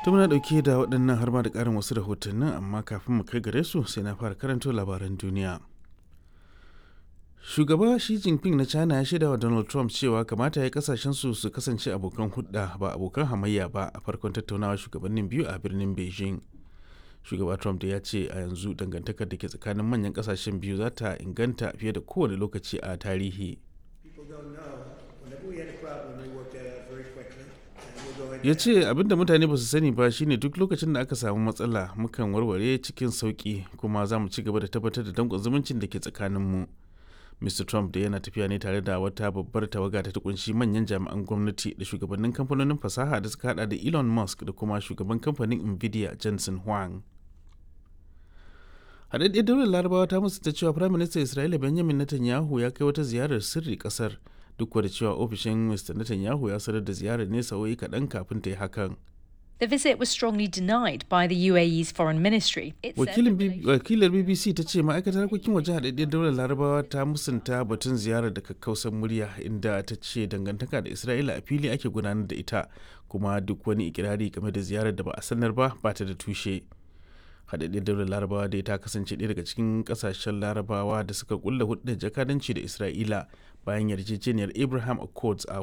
To muna ɗauke da waɗannan har ma da ƙarin wasu rahotannin amma kafin mu kai gare su sai na fara karanto labaran duniya. Shugaba Xi Jinping na China ya shaida wa Donald Trump cewa kamata ya kasashen su su kasance abokan hudda ba abokan hamayya ba a farkon tattaunawa shugabannin biyu a birnin Beijing. Shugaba Trump da ya ce a yanzu dangantakar da ke tsakanin manyan kasashen biyu za ta inganta fiye da kowane lokaci a tarihi. ya ce abinda mutane ba su sani ba shine duk lokacin da aka samu matsala mukan warware cikin sauki kuma za mu ci gaba da tabbatar da danƙon zumuncin da ke tsakaninmu mr trump da yana tafiya ne tare da wata babbar tawaga ta kunshi manyan jami'an gwamnati da shugabannin kamfanonin fasaha da suka hada da elon musk da kuma shugaban kamfanin nvidia jensen huang haɗaɗɗiyar daular larabawa ta musu ta cewa prime minister isra'ila benjamin netanyahu ya kai wata ziyarar sirri ƙasar duk da cewa ofishin Mr. Netanyahu ya sanar da ziyarar ne sa'o'i kaɗan kafin ta yi hakan. The visit was strongly denied by the UAE's foreign ministry. Wakilar BBC ta ce ma'aikatar harkokin waje haɗaɗɗiyar daular larabawa ta musanta batun ziyarar da kakkausan murya inda ta ce dangantaka da Isra'ila a fili ake gudanar da ita kuma duk wani ikirari game da ziyarar da ba a sanar ba ba ta da tushe. haɗaɗɗiyar daular larabawa dai ta kasance ɗaya daga cikin ƙasashen larabawa da suka kulla hudun jakadanci da isra'ila bayan yarjejeniyar abraham accords a